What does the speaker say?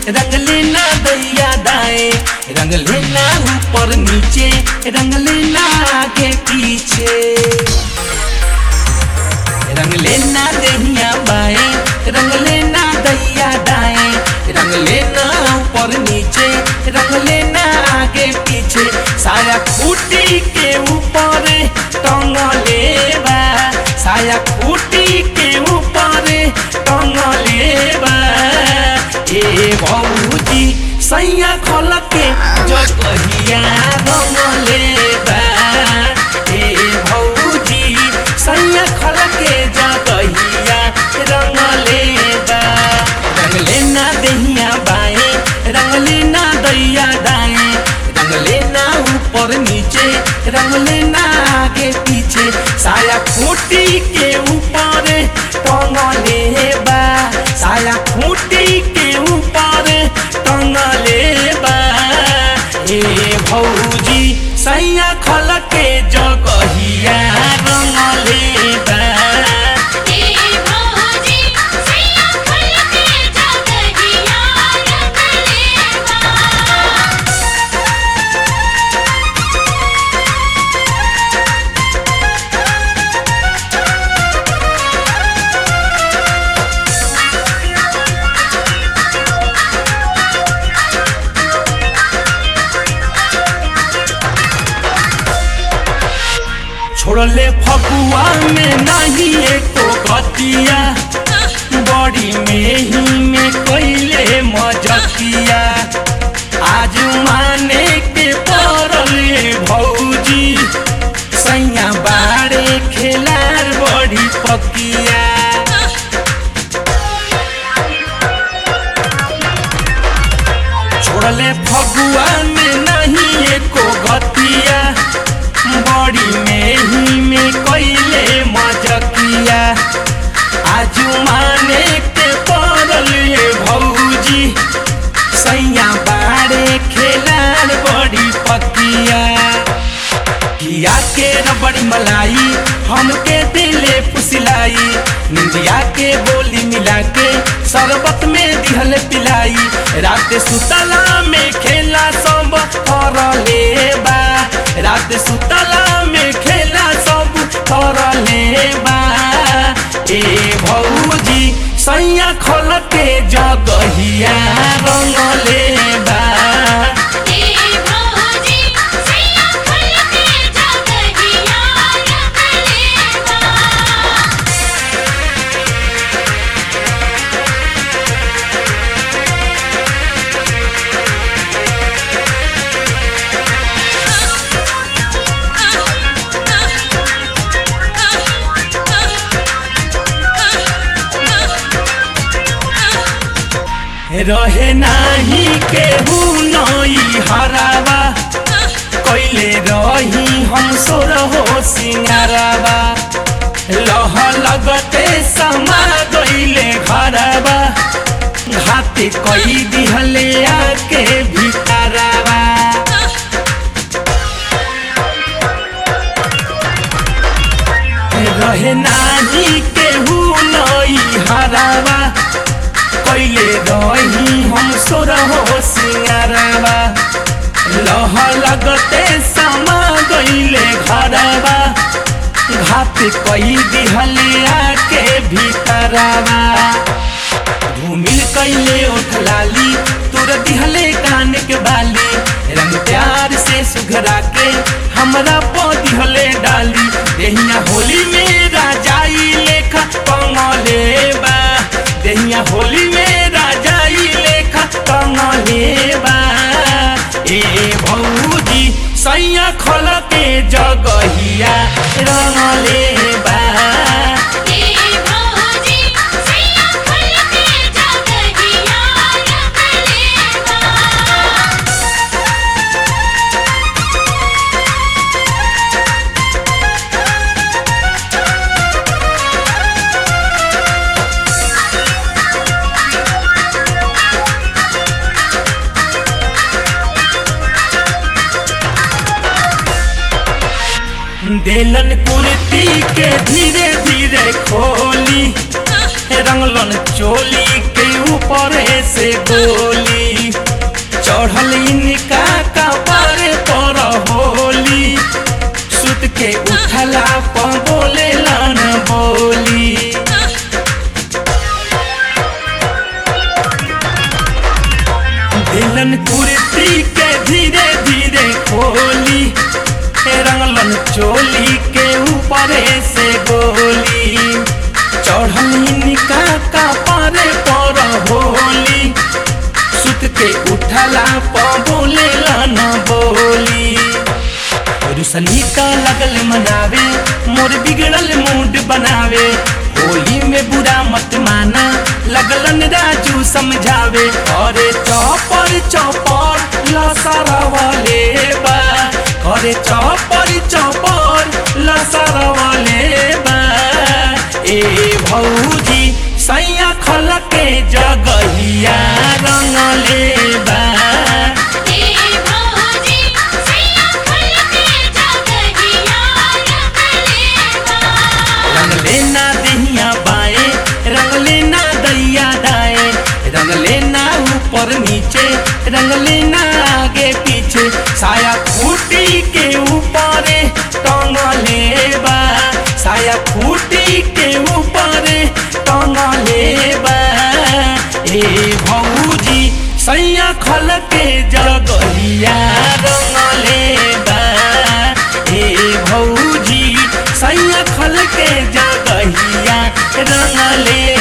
रंग लेना दैया दाएं रंग लेना ऊपर नीचे रंग लेना आगे पीछे रंग लेना दहिया बाएं रंग लेना दैया दाएं रंग लेना ऊपर नीचे रंग लेना आगे पीछे साया खूटी के ऊपर टंग लेबा साया खूटी के ऊपर टंग लेबा ए भौजी सैया खोल के जो कहिया रंग लेबा ए भौजी सैया खोल के जो कहिया रंग लेबा रंग लेना दहिया बाएं रंग लेना दैया दाएं रंग लेना ऊपर नीचे रंग लेना आगे पीछे साया खूटी के ऊपर टंग लेबा साया खूटी के ऊपर टंग लेबा ए भौजी सैया खल के जगहिया रंग लेबा ए भौजी सैया खोल के जगहिया रंग लेबा छोड़ले फगुआ में नहीं एको गतिया बड़ी में ही में कैले मजकिया आज माने के पड़ले भौजी सैया बाड़े खेलार बड़ी पकिया छोड़ले फगुआ में नहीं एको गतिया बड़ी में ही में कैले मजकिया आज माने के पड़ल ये भौजी सैया बाड़े खेलार बड़ी पकिया किया के न बड़ी मलाई हमके दिले पुसिलाई निंदिया के बोली मिला के शरबत में दिहल पिलाई रात सुतला में खेला सब कर लेबा रात सुतला में खेला सब कर लेबा ए भौजी सैया खोल के जगहिया रंग लेबा ए भौजी सैया खोल के जगहिया रंग लेबा रहे नाही केहू नई हरावा कैले रही हम सोर हो सिंगारावा लह लगते समा गईले घरवा घाते कई दिहले आके भीतरवा रहे नाही केहू नई हरावा कैले रही हम सोर हो सिंगारवा लह लगते समा गईले घरवा घात कई दिहले आके भीतरवा धूमिल कैले ओठलाली तोर दिहले कान के बाली रंग प्यार से सुघरा के हमरा पो दिहले डाली देहिया होली में राजाई लेखा कमलेबा देहिया होली में राजाई लेखा कमलेबा ए भौजी सैया खोल के जगहिया रंग लेबा ए भौजी सैया खोल के जगहिया रंग लेबा देलन कुर्ती के धीरे धीरे खोली रंगलन चोली के ऊपर से गोली चढ़ल इनका कपार पर होली सुत के उठला पर बोले लन बोली दिलन कुर्ती के धीरे धीरे खोली रंगलन चोली के ऊपर से गोली चढ़ली निका का पारे पर होली सुत के उठला प बोले न बोली रुसली का लगल मनावे मोर बिगड़ल मूड बनावे होली में बुरा मत माना लगलन राजू समझावे अरे चौपर चौपर लसारा वाले बा अरे चौपर चौपर लसारा वाले बा ए भौजी सैया खल के जगहिया रंगले बा हे भौजी सैया फल के जगहिया रंगलेवा रंग लेना दहिया बाएं रंग लेना दैया दाएं रंग लेना ऊपर नीचे रंग लेना आगे पीछे साया खूटी के ऊपर टंग लेबा साया खूटी के ऊपर टंग लेबा ए भौजी सैया खल के जगहिया रंग लेबा ए भौजी सैया खल के जगहिया रंग ले